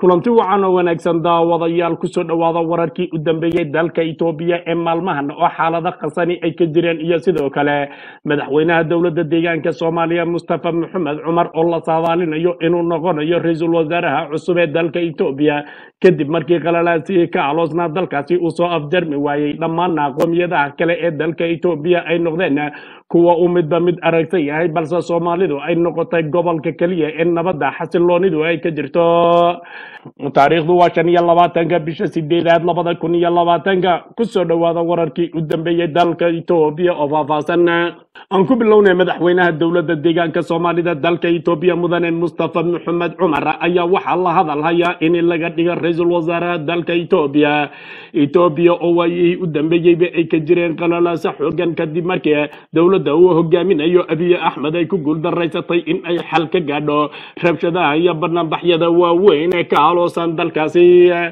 kulanti wacan oo wanaagsan daawadayaal kusoo dhowaada wararkii u dambeeyey dalka itoobiya ee maalmahan oo xaalado khasani ay ka jireen iyo sidoo kale madaxweynaha dowladda deegaanka soomaaliya mustafa maxamed cumar oo la saadaalinayo inuu noqonayo ra-iisul wasaaraha cusub ee dalka itoobiya kadib markii qalalaasihii ka aloosnaa dalkaasi uu soo afjarmi waayey dhammaana qoomiyadaha kale ee dalka itoobiya ay noqdeen kuwa uu midba mid aragsan yahay balse soomaalidu ay noqotay gobolka keliya ee nabadda xasiloonidu ay ka jirto taariikhdu waa shan iyo labaatanka bisha sideedaad labada kun iyo labaatanka kusoo dhowaada wararkii u dambeeyey dalka itoobiya oo faahfaahsan aan ku bilownay madaxweynaha dowladda deegaanka soomaalida dalka itoobiya mudane mustafa maxamed cumar ayaa waxaa la hadal hayaa in laga dhigo ra-iisul wasaaraha dalka itoobiya itoobiya oo waayihii u dambeeyeyba ay ka jireen qalalaasa xoogan kadib markii dowladda uu hogaaminayo abiy axmed ay ku guuldaraysatay in ay xal ka gaadho rabshadaha iyo banaanbaxyada waaweyn ee ka aloosan dalkaasi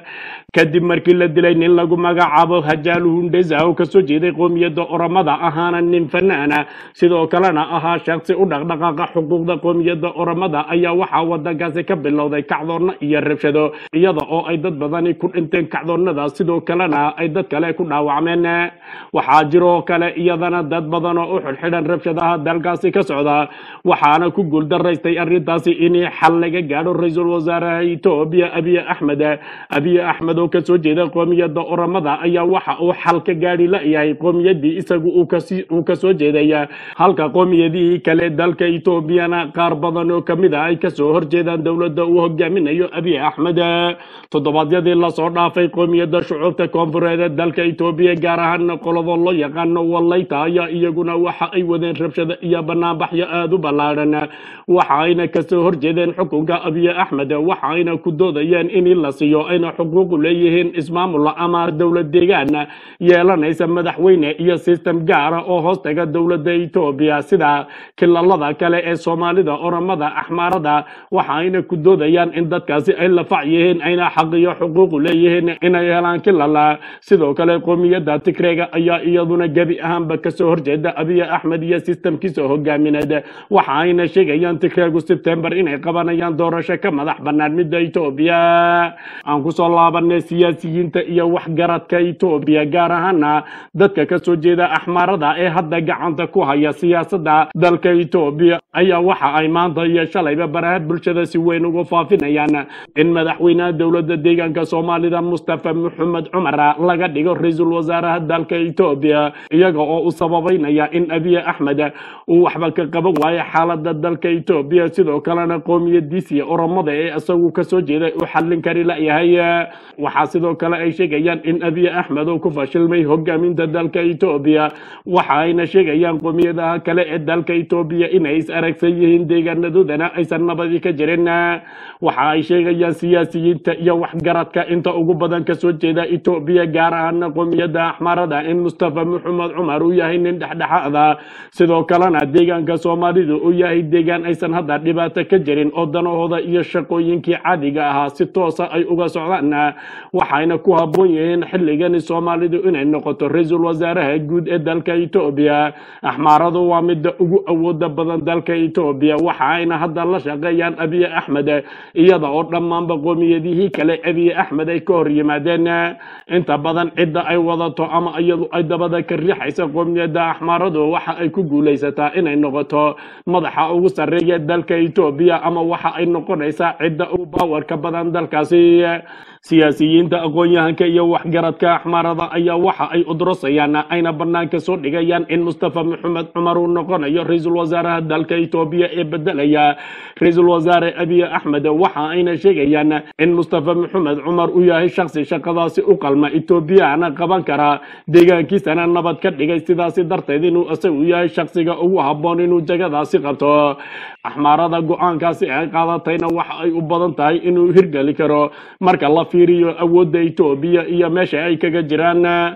kadib markii la dilay nin lagu magacaabo hajaalu hundesa oo kasoo jeeday qoomiyadda oramada ahaana nin fanaana sidoo kalena ahaa shaksi u dhaqdhaqaaqa xuquuqda qoomiyadda oramada ayaa waxaa wadankaasi ka bilowday kacdoonna iyo rabshado iyada oo ay dad badani ku dhinteen kacdoonnada sidoo kalena ay dad kale ku dhaawacmeen waxaa jiroo kale iyadana dad badan oo u xidhxidhan rabshadaha dalkaasi ka socda waxaana ku guuldaraystay arrintaasi in xal laga gaadho ra-iisul wasaaraha etoobiya abiy axmed abiy axmed oo kasoo jeeda qoomiyadda oramada ayaa waxa uu xal ka gaadhi la-yahay qoomiyadii isagu uu kasoo jeedaya halka qoomiyadihii kale dalka etoobiyana qaar badan oo kamid a ay kasoo horjeedaan dowladda uu hogaaminayo abiy axmed toddobaadyadii lasoo dhaafay qoomiyadda shucuubta koonfureed ee dalka etoobiya gaar ahaan qolada loo yaqaano wallayta ayaa iyaguna waxa ay wadeen rabshado iyo banaanbaxyo aada u ballaadhan waxa ayna kasoo horjeedeen xukunka abiy axmed waxa ayna ku doodayeen in la siiyo ayna xuquuqu leeyihiin ismaamul ama dowlad deegaan yeelanaysa madaxweyne iyo sistem gaara oo hoostaga dowladda etoobiya sida kilalada kale ee soomaalida oramada axmaarada waxa ayna ku doodayaan in dadkaasi ay lafac yihiin ayna xaq iyo xuquuqu leeyihiin inay helaan kilala sidoo kale qoomiyadda tigreega ayaa iyaduna gebi ahaanba kasoo horjeeda abiy axmed iyo sistamkiisa hogaamineed waxa ayna sheegayaan tigreegu sebtembar inay qabanayaan doorasho ka madax bannaan midda etoobiya aan kusoo laabanay siyaasiyiinta iyo waxgaradka etoobiya gaar ahaana dadka kasoo jeeda axmaarada ee hadda gacanta ku haya siyaasadda dalka etoobiya ayaa waxa ay maanta iyo shalayba baraha bulshada si weyn ugu faafinayaan in madaxweynaha dowladda deegaanka soomaalida mustafa maxamed cumar laga dhigo ra-iisul wasaaraha dalka etoobiya iyaga oo u sababeynaya in abiy axmed uu waxba ka qaban waayo xaalada dalka etoobiya sidoo kalena qoomiyadiisii oromada ee isagu kasoo jeeday uu xallin kari layahay waxaa sidoo kale ay sheegayaan in abiy axmed uu ku fashilmay hogaaminta dalka etoobiya waxa ayna sheegayaan qoomiyadaha kale ee dalka etoobiya inay is aragsan yihiin deegaanadoodana aysan nabadi ka jirin waxa ay sheegayaan siyaasiyiinta iyo waxgaradka inta ugu badan kasoo jeeda etoobiya gaar ahaana qoomiyadda axmaarada in mustafa maxamed cumar uu yahay nin dhexdhexaada sidoo kalena deegaanka soomaalidu uu yahay deegaan aysan hadda dhibaato ka jirin oo danahooda iyo shaqooyinkii caadiga ahaa si toosa ay uga socdaan waxayna ku habboon yihiin xilligani soomaalidu inay noqoto ra-iisul wasaaraha guud ee dalka etoobiya axmaaradu waa midda ugu awooda badan dalka etoobiya waxa ayna hadda la shaqeeyaan abiy axmed iyada oo dhammaanba qoomiyadihii kale abiy axmed ay ka hor yimaadeen inta badan cidda ay wadato ama iyadu ay dabada ka riixaysa qoomiyadda axmaaradu waxa ay ku guulaysataa inay noqoto madaxa ugu sarreeya dalka etoobiya ama waxa ay noqonaysaa cidda ugu baawarka badan dalkaasi siyaasiyiinta aqoon-yahanka iyo waxgaradka axmaarada ayaa waxa ay udrosayaan ayna banaanka soo dhigayaan in mustafa maxamed cumar uu noqonayo ra-iisul wasaaraha dalka etoobiya ee bedelaya ra-iisul wasaare abiy axmed waxa ayna sheegayaan in mustafa maxamed cumar uu yahay shaksi shaqadaasi u qalma etoobiyana qaban kara deegaankiisana nabad ka dhigay sidaasi darteed inuu isagu yahay shaksiga ugu habboon inuu jagadaasi qabto axmaarada go-aankaasi ay qaadatayna waxa ay u badan tahay inuu hirgeli karo marka la fiiriyo awoodda etoobiya iyo meesha ay kaga jiraan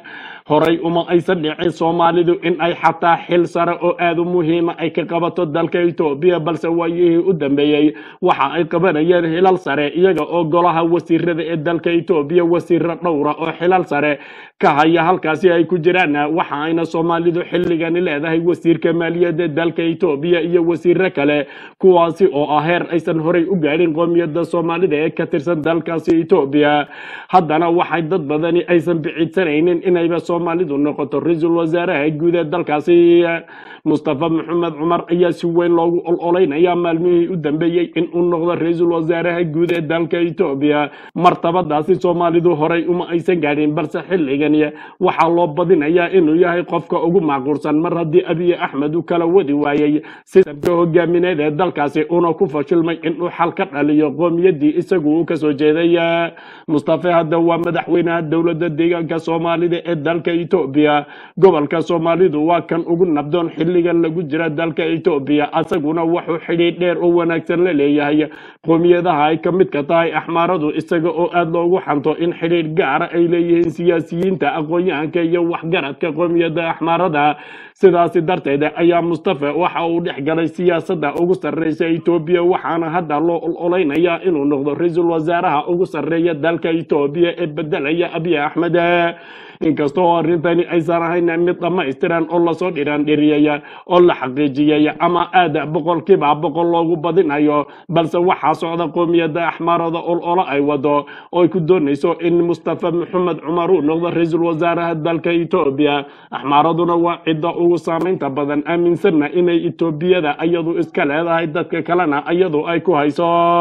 horay uma aysan dhicin soomaalidu in ay xataa xil sare oo aada u muhiima ay ka qabato dalka etoobiya balse waayihii u dambeeyey waxa ay qabanayeen xilal sare iyaga oo golaha wasiirada ee dalka etoobiya wasiiro dhowra oo xilal sare ka haya halkaasi ay ku jiraan waxa ayna soomaalidu xilligani leedahay wasiirka maaliyadda dalka etoobiya iyo wasiiro kale kuwaasi oo ah heer aysan horey u gaadhin qoomiyadda soomaalida ee ka tirsan dalkaasi etoobiya haddana waxay dad badani aysan biciidsanaynin inayba soomaalidu noqoto ra-iisul wasaaraha guud ee dalkaasi mustafa maxamed cumar ayaa si weyn loogu ololeynaya maalmihii u dambeeyey in uu noqdo ra-iisul wasaaraha guud ee dalka etoobiya martabadaasi soomaalidu horay uma aysan gaadhin balse xilligani waxaa loo badinayaa inuu yahay qofka ugu macquulsan mar haddii abiy axmed uu kala wadi waayey sistamka hogaamineed ee dalkaasi una ku fashilmay inuu xal ka dhaliyo qoomiyadii isagu uu kasoo jeeday mustafa hadda waa madaxweynaha dowladda deegaanka soomaalida ee dalka etoobiya gobolka soomaalidu waa kan ugu nabdoon xilligan lagu jira dalka etoobiya asaguna wuxuu xidhiidh dheer oo wanaagsan la leeyahay qoomiyadaha ay ka midka tahay axmaaradu isaga oo aada loogu xanto in xidhiidh gaara ay leeyihiin siyaasiyiinta aqoon-yahanka iyo waxgaradka qoomiyadda axmaarada sidaasi darteed ayaa mustafa waxa uu dhex galay siyaasadda ugu sarreysa etoobiya waxaana hadda loo ololeynayaa inuu noqdo ra-iisul wasaaraha ugu sarreeya dalka etoobiya ee bedelaya abiy axmed inkastoo arrintani aysan ahayn mid dhammaystiran oo lasoo dhiraandhiriyaya oo la xaqiijiyay ama aada boqolkiiba boqol loogu badinayo balse waxaa socda qoomiyadda axmaarada olola ay wado oo ay ku doonayso in mustafa maxamed cumar uu noqdo ra-iisul wasaaraha dalka etoobiya axmaaraduna waa cidda ugu saamaynta badan aaminsanna inay etoobiyada iyadu iska leedahay dadka kalena iyadu ay ku hayso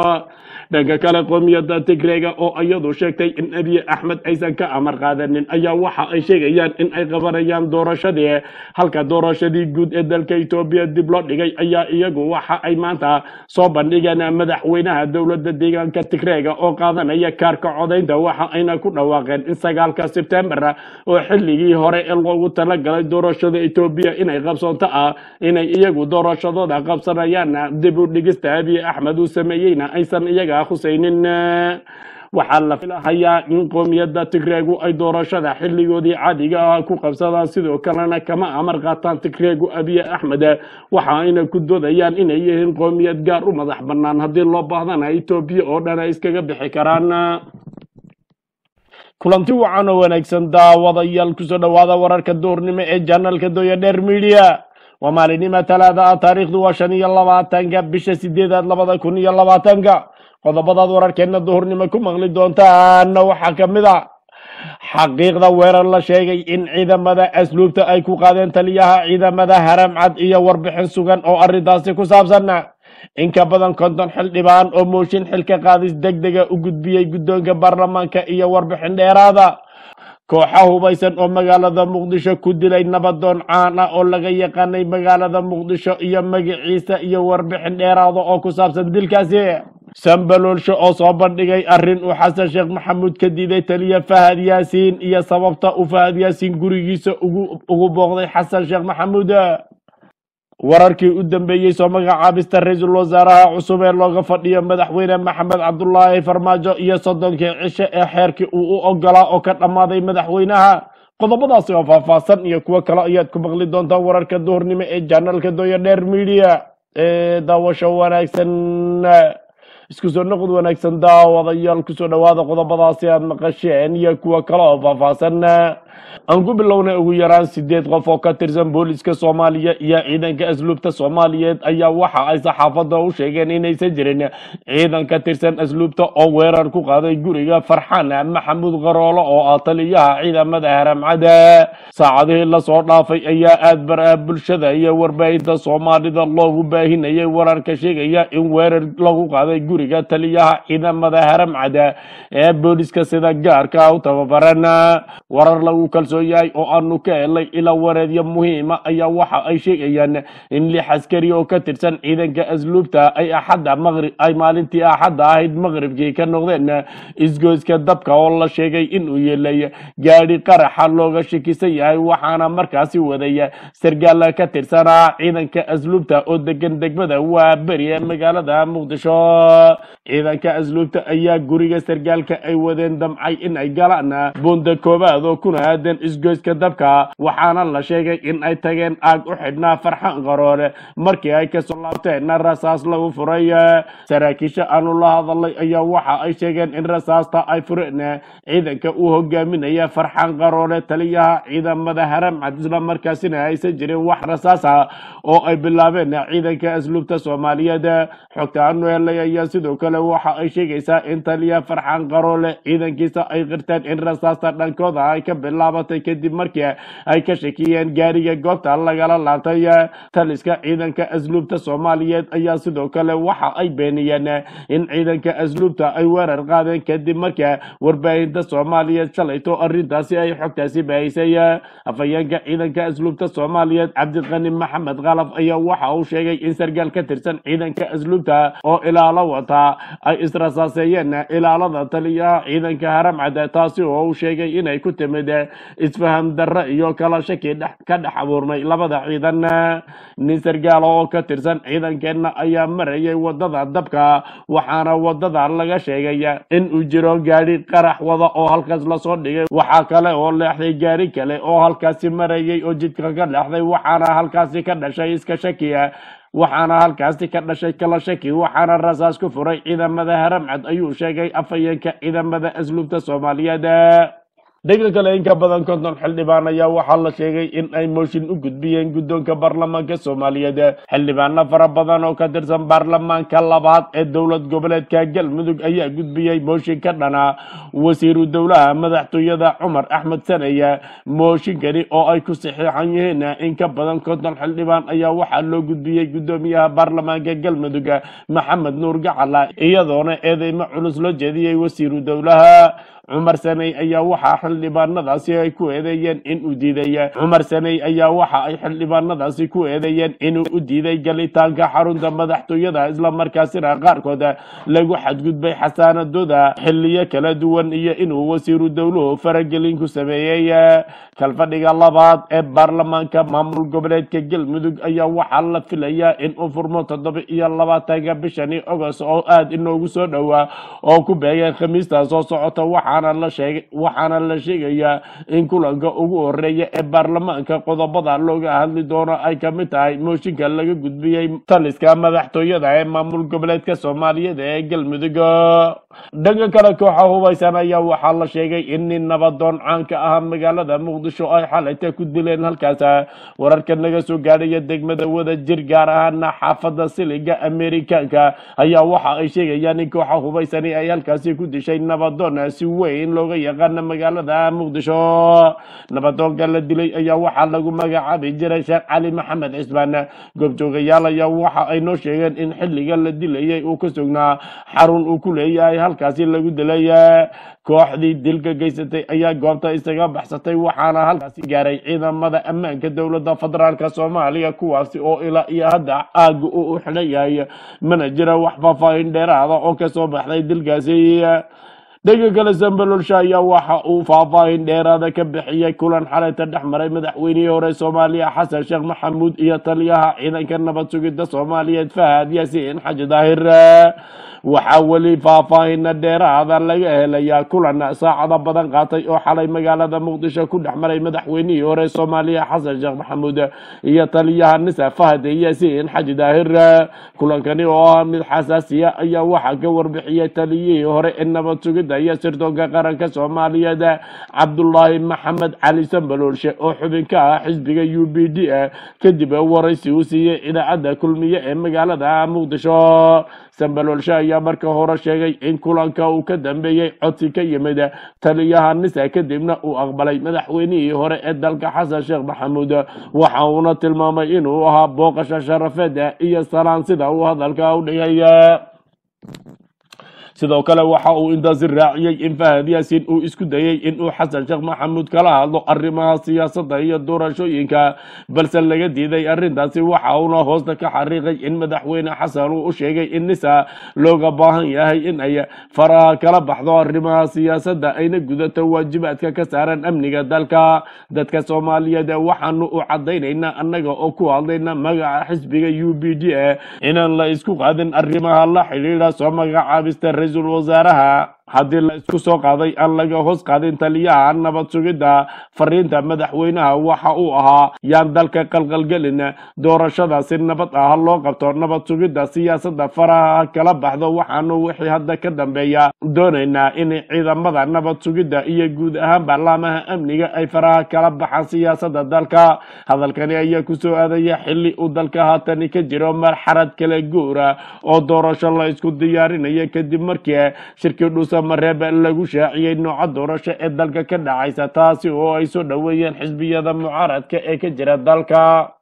dhanka kale qoomiyadda tigreega oo iyadu sheegtay in abiy axmed aysan ka amar qaadanin ayaa waxa ay sheegayaan in ay qabanayaan doorashadii halka doorashadii guud ee dalka etoobiya dib loo dhigay ayaa iyagu waxa ay maanta soo bandhigeen madaxweynaha dowladda deegaanka tigreega oo qaadanaya kaarka codaynta waxa ayna ku dhawaaqeen in sagaalka sebtembar oo xilligii hore ee loogu talagalay doorashada etoobiya inay qabsoonto ah inay iyagu doorashadooda qabsanayaan dib u dhigista abiy axmed uu sameeyeyna aysan iyaga khusaynin waxaa la filahayaa in qoomiyadda tigreegu ay doorashada xilligoodii caadiga ah ku qabsadaan sidoo kalena kama amar qaataan tigreegu abiy axmed waxa ayna ku doodayaan inay yihiin qoomiyad gaar u madax bannaan haddii loo baahdana etoobiya oo dhan ay iskaga bixi karaan kulanti wacan oo wanaagsan daawadayaal kusoo dhowaada wararka duurnimo ee janalka doya dheer media waa maalinima talaada ah taariikhdu waa shan iyo labaatanka bisha sideedaad labada kun iyo labaatanka qodobadaad wararkeena duhurnimo ku maqli doontaana waxaa ka mid a xaqiiqda weerar la sheegay in ciidamada asluubta ay ku qaadeen taliyaha ciidamada haramcad iyo warbixin sugan oo arrintaasi ku saabsan in ka badan konton xildhibaan oo mooshin xilka qaadis deg dega u gudbiyey guddoonka baarlamaanka iyo warbixin dheeraada kooxa hubaysan oo magaalada muqdisho ku dilay nabadoon caan ah oo laga yaqaanay magaalada muqdisho iyo magaciisa iyo warbixin dheeraada oo ku saabsan dilkaasi sambaloolsho oo soo bandhigay arrin uu xasan sheekh maxamuud ka diiday taliya fahad yaasiin iyo sababta uu fahad yaasiin gurigiisa ugu booqday xasan sheekh maxamuud wararkii u dambeeyey soo magacaabista ra-iisul wasaaraha cusub ee looga fadhiyo madaxweyne maxamed cabdulaahi farmaajo iyo soddonkii cishe ee xeerkii uu u ogolaa oo ka dhammaaday madaxweynaha qodobadaasi oo faahfaahsan iyo kuwo kale ayaad ku maqli doontaan wararka duhurnimo ee janalka doya dheer media ee daawasho wanaagsan isku soo noqod wanaagsan daawadayaal kusoo dhowaada qodobadaasi aad maqasheen iyo kuwo kale oo faahfaahsan aan ku bilownay ugu yaraan sideed qof oo ka tirsan booliska soomaaliya iyo ciidanka asluubta soomaaliyeed ayaa waxa ay saxaafadda u sheegeen inaysan jirin ciidan ka tirsan asluubta oo weerar ku qaaday guriga farxaan maxamuud qaroolo oo ah taliyaha ciidamada haramcada saacadihii lasoo dhaafay ayaa aad baraha bulshada iyo warbaahinta soomaalida loogu baahinayay wararka sheegaya in weerar lagu qaaday guriga taliyaha ciidamada haramcada ee booliska sida gaarka u tababaran warar lagu kalsoon yahay oo aanu ka helay ilaa wareedyo muhiima ayaa waxa ay sheegayaan in lix askari oo ka tirsan ciidanka asluubta ay axadda maqrib ay maalintii axadda ahayd maqribkii ka noqdeen isgoyska dabka oo la sheegay inuu yeelay gaadhi qaraxa looga shakisan yahay waxaana markaasi waday sargaal ka tirsanaa ciidanka asluubta oo degan degmada waa beri ee magaalada muqdisho ciidanka asluubta ayaa guriga sargaalka ay wadeen damcay in ay galaan buunda koobaad oo kuna yimaadeen isgoyska dabka waxaana la sheegay in ay tageen aag u xidhnaa farxan qaroole markii ay kasoo laabteenna rasaas lagu furay saraakiisha aanu la hadalay ayaa waxa ay sheegeen in rasaasta ay fureen ciidanka uu hogaaminaya farxan qaroole taliyaha ciidamada haramcad isla markaasina aysan jirin wax rasaasa oo ay bilaabeen ciidanka asluubta soomaaliyeed xogta aanu helay ayaa sidoo kale waxa ay sheegaysaa in taliya farxan qaroole ciidankiisa ay qirteen in rasaasta dhankooda ay ka bilaabatay kadib markii ay ka shakiyeen gaariga goobta lagala laabtay taliska ciidanka asluubta soomaaliyeed ayaa sidoo kale waxa ay beeniyeen in ciidanka asluubta ay weerar qaadeen kadib markii warbaahinta soomaaliyeed shalayto arrintaasi ay xogtaasi baahisay afhayeenka ciidanka asluubta soomaaliyeed cabdiqani maxamed qalaf ayaa waxa uu sheegay in sargaal ka tirsan ciidanka asluubta oo ilaalo wata ay israsaaseeyeen ilaalada taliyaha ciidanka haramcad taasi oo uu sheegay inay ku timid isfaham darre iyo kala shaki dhex- ka dhex abuurmay labada ciidan nin sargaala oo ka tirsan ciidankeenna ayaa marayay wadada dabka waxaana wadada laga sheegay in uu jiro gaadhi qarax wada oo halkaas lasoo dhigay waxaa kale oo leexday gaari kale oo halkaasi marayay oo jidka ka leexday waxaana halkaasi ka dhashay iska shakiya waxaana halkaasi ka dhashay kala shaki waxaana rasaas ku furay ciidamada haramcad ayuu sheegay afhayeenka ciidamada asluubta soomaaliyeed dhanka kale in ka badan konton xildhibaan ayaa waxaa la sheegay in ay mooshin u gudbiyeen guddoonka baarlamaanka soomaaliyeed xildhibaano fara badan oo ka tirsan baarlamaanka labaad ee dowlad goboleedka galmudug ayaa gudbiyey mooshin ka dhana wasiiru dowlaha madaxtooyada cumar axmed sanaya mooshinkani oo ay ku saxiixan yihiin in ka badan konton xildhibaan ayaa waxaa loo gudbiyey guddoomiyaha baarlamaanka galmudug maxamed nuur gacala iyadoona eedeymo culus loo jeediyey wasiiru dowlaha cumar saney ayaa waxaa xildhibaanadaasi ay ku eedeeyeen in uu diiday cumar saney ayaa waxa ay xildhibaanadaasi ku eedeeyeen inuu u diiday galitaanka xarunta madaxtooyada islamarkaasina qaarkood lagu xadgudbay xasaanadooda xiliyo kala duwan iyo inuu wasiiru dowluhu faragelin ku sameeyey kalfadhiga labaad ee baarlamaanka maamul goboleedka galmudug ayaa waxaa la filayaa in uu furmo toddoba iyo labaatanka bishani ogost oo aada inoogu soo dhowaa oo ku beegeen khamiista soo socota waxaana la sheegay waxaana la sheegayaa in kulanka ugu horeeya ee baarlamaanka qodobada looga hadli doono ay ka mid tahay mooshinka laga gudbiyey taliska madaxtooyada ee maamul goboleedka soomaaliyeed ee galmudug dhanka kale kooxa hubaysan ayaa waxaa la sheegay in nin nabadoon caanka ah magaalada muqdisho ay xalayta ku dileen halkaas wararka naga soo gaadhaya degmada wada jir gaar ahaana xaafada siliga amerikaanka ayaa waxa ay sheegayaan in kooxa hubaysani ay halkaasi ku dishay nabadoon si weyn looga yaqaana magaalada muqdisho nabadoonka la dilay ayaa waxaa lagu magacaabi jiray sheekh cali maxamed cismaan goobjoogayaal ayaa waxa ay noo sheegeen in xilliga la dilayay uu ka sugnaa xarun uu ku leeyahay halkaasi lagu dilay kooxdii dilka geysatay ayaa goobta isaga baxsatay waxaana halkaasi gaaray ciidamada ammaanka dowladda federaalka soomaaliya kuwaasi oo ilaa iyo hadda aaga uu u xidhan yahay mana jira wax faahfaahin dheeraada oo kasoo baxday dilkaasi dhanka kale sambalolsha ayaa waxa uu faahfaahin dheeraada ka bixiyey kulan xalayta dhex maray madaxweynihii hore soomaaliya xasan sheekh maxamuud iyo taliyaha ciidanka nabad sugidda soomaaliyeed fahad yaasiin xaji daahir waxaa weli faahfaahina dheeraada laga helayaa kulan saacado badan qaatay oo xalay magaalada muqdisho ku dhex maray madaxweynihii hore soomaaliya xasan sheekh maxamuud iyo taliyaha nisa fahad yaasiin xaji daahir kulankani oo ah mid xasaasiya ayaa waxaa ka warbixiyey taliyihii hore ee nabad sugidda iyo sirdoonka qaranka soomaaliyeed cabdulaahi maxamed cali sambaloolshe oo xubin ka ah xisbiga u b d kadib waraysi uu siiyey idaacadda kulmiye ee magaalada muqdisho sambaloolshe ayaa marka hore sheegay in kulanka uu ka dambeeyey codsi ka yimid taliyaha nisa kadibna uu aqbalay madaxweynihii hore ee dalka xasan sheekh maxamuud waxa uuna tilmaamay inuu ahaa booqasho sharafeed iyo salaan sida uu hadalka u dhigay sidoo kale waxa uu intaasi raaciyey in fahad yaasiin uu isku dayey in uu xasan sheekh maxamuud kala hadlo arrimaha siyaasadda iyo doorashooyinka balse laga diiday arrintaasi waxa uuna hoosta ka xariiqay in madaxweyne xasan uu u sheegay in nisa looga baahan yahay in ay faraha kala baxdo arrimaha siyaasadda ayna gudato waajibaadka ka saaran amniga dalka dadka soomaaliyeed waxaanu u cadaynaynaa annaga oo ku hadlayna magaca xisbiga u b d inaan la isku qaadin arrimaha la xidhiidha soo magacaabista ra-iisul wasaaraha haddii la isku soo qaaday aan laga hoos qaadin taliyaha nabad sugidda fariinta madaxweynaha waxa uu ahaa yaan dalka qalqalgelin doorashada si nabad ah loo qabto nabad sugidda siyaasadda faraha kala baxdo waxaanu wixii hadda ka dambeeya doonaynaa in ciidamada nabad sugidda iyo guud ahaan baarlaamaha amniga ay faraha kala baxaan siyaasadda dalka hadalkani ayaa kusoo aadaya xili uu dalka haatani ka jiro marxalad kala guura oo doorasho la isku diyaarinayo kadib markii shirkii dhuusamareeb lagu shaaciyey nooca doorasho ee dalka ka dhacaysa taasi oo ay soo dhoweeyeen xisbiyada mucaaradka ee ka jira dalka